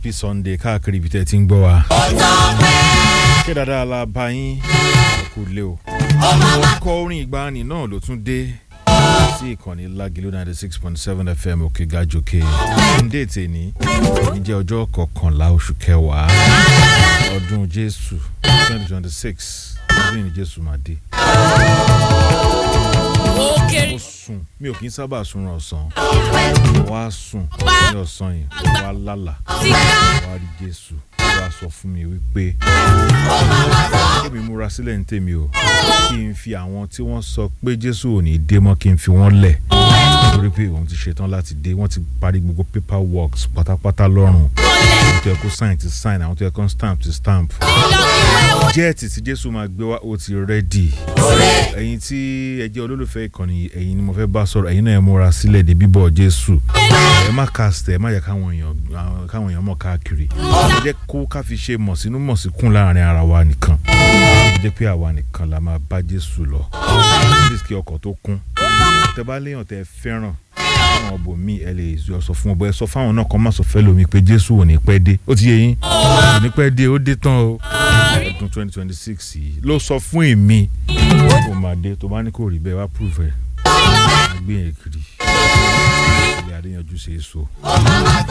happy sunday káàkiri ibi tẹ́ ẹ ti ń gbọ́ wa. ṣé dáadáa la bá yín kò lé o. orúkọ orin ìgbàanì náà ló tún dé sí ìkànnì lágìlú ninety six point seven fm òkè gàjòkè ndé tèní ní jẹ́ ọjọ́ kọkànlá oṣù kẹwàá ọdún jésù twenty twenty six ọdún ìní jésù máa dé. mo sùn mi ò kí ń sábà sunrun ọ̀sán wá sùn ní ọ̀sán yìí wá lálà wá rí jésù wá sọ fún mi wípé kémi múra sílẹ̀ ní tèmi o kí n fi àwọn tí wọ́n sọ pé jésù ò ní dé mọ́ kí n fi wọ́n lẹ̀ nítorí pé òun ti ṣetán láti dé wọ́n ti parí gbogbo paper works pátápátá lọ́rùn àwọn tó yẹ kó sign ti sign àwọn tó yẹ kó stamp ti stamp jẹ́ẹ̀tì tí jésù máa gbé wá ó ti rẹ́dì ẹ̀yin tí ẹ jẹ́ olólùfẹ́ ìkànnì ẹ̀yin ni mo fẹ́ bá sọ̀rọ̀ ẹ̀yin náà ẹ múra sílẹ̀ dé bíbọ̀ jésù ẹ má cast ẹ má yẹ káwọn èèyàn káwọn èèyàn mọ̀ káàkiri ẹ jẹ́ kó ká fi ṣe mọ̀ sínú mọ̀ sí kún láàrin ara wa nìkan ẹ jẹ́ pé àwa nìkan la máa bá jésù lọ kí ọkọ̀ tó kún tẹ bá léèyàn tẹ fẹ́ràn àwọn ọbọ mi ẹ lè sọ fún ọbọ ẹ sọ fáwọn náà kọ́ má sọ fẹ́ lómi pé jésù ò ní pẹ́ dé ó ti yé yín ò ní pẹ́ dé ó dé tán o ọdún twenty twenty six yìí ló sọ fún èmi ó máa dé tó bá ní kò rí bẹ́ẹ̀ wá prove ẹ̀ gbé yẹn kiri ilé adéyanjú ṣe é so.